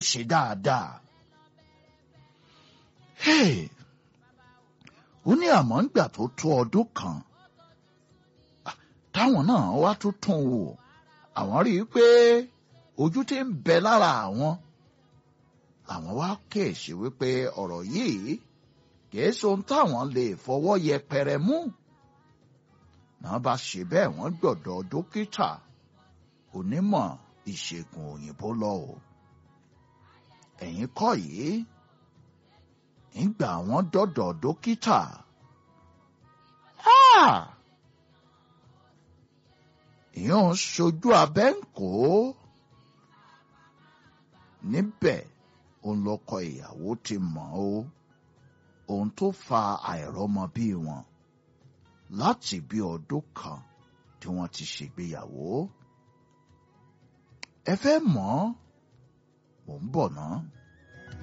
ṣe dáadáa. Hey! ó ní àmọ́ ńgbà tó tó ọdún kan táwọn náà wá tún tún wò àwọn rí i pé ojú tí ń bẹ lára àwọn àwọn wá kíyèsí wípé ọ̀rọ̀ yìí kìí ṣe ohun táwọn lè fọwọ́ yẹpẹrẹ mú náà bá ṣe bẹ́ẹ̀ wọ́n gbọ́dọ̀ dókítà onímọ̀ ìṣègùn òyìnbó lọ o ẹ̀yin kọ́ yìí nígbà wọ́n dọ́dọ̀ dókítà ìyẹn ń ṣojú abẹ́ ń kó níbẹ̀ òun lọkọ ìyàwó ti mọ̀ ó ohun tó fa àìrọ́mọbí wọn láti bí ọdún kan tí wọ́n ti ṣègbéyàwó ẹ fẹ́ mọ̀ mò ń bọ̀ náà.